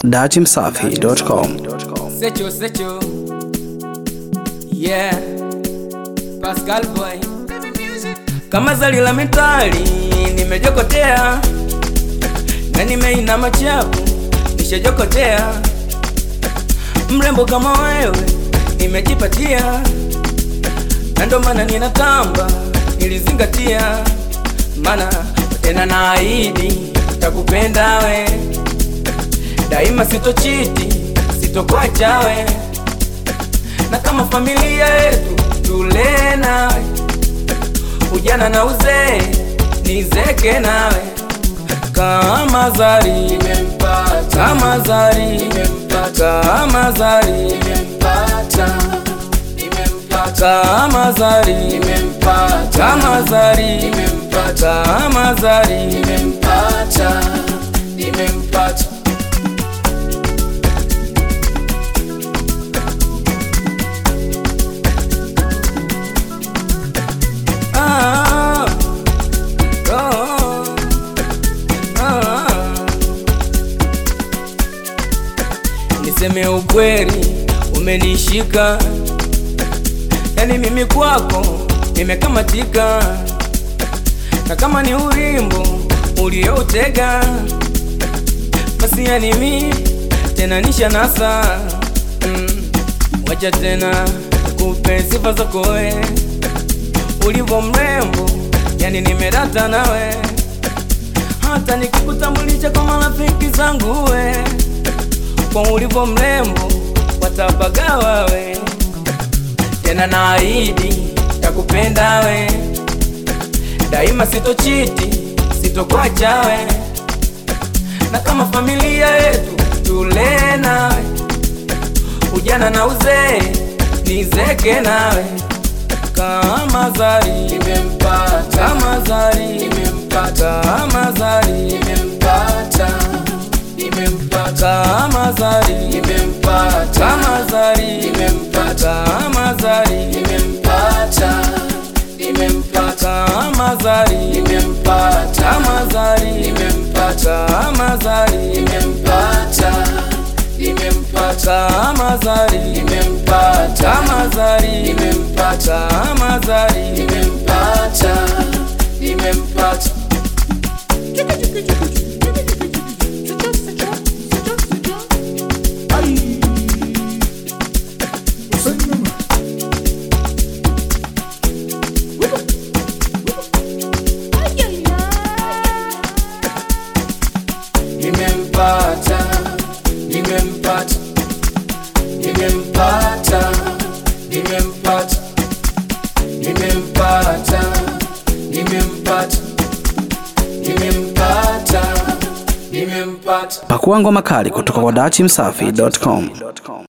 dachimsafi.com. Secho, Secho. Yeah. Pascal Boy. Kama zali la metali nimejokotea na nimeina machapu nishajokotea mrembo kama wewe nimejipatia na ndo maana ninatamba nilizingatia mana tena naahidi takupenda we daima sitochiti sitokwacha we na kama familia yetu tule nawe ujana na uzee nizeke nawe kama zari nimempata kama zari nimempata kama zari nimempata nimempata kama zari nimempata kama zari nimempata kama zari nimempata nimempata Ah, oh, ah. Niseme ukweli, umenishika yani mimi kwako nimekamatika, na kama ni urimbo ulioutega, basi yani mi tena nisha nasa mm. Wacha tena kupe sifa zako wewe ulivyo mrembo, yani nimerata nawe, hata nikikutambulisha kwa marafiki zangu we, kwa ulivyo mrembo watabagawa we, tena naahidi takupenda we, daima sitochiti, sitokwacha we, na kama familia yetu tule nawe, ujana na uzee nizeke nawe kama zari nimempata kama zari nimempata kama zari nimempata nimempata kama zari nimempata kama zari nimempata kama zari nimempata nimempata kama zari nimempata kama zari nimempata kama zari nimempata nimempata kama zari nimempata kama zari nimempata kama zari nimempata nimempata nimempata nimempata nimempata nimempata nimempata nimempata nimempata nimempata Pakua ngoma kali kutoka kwa dachimsafi.com.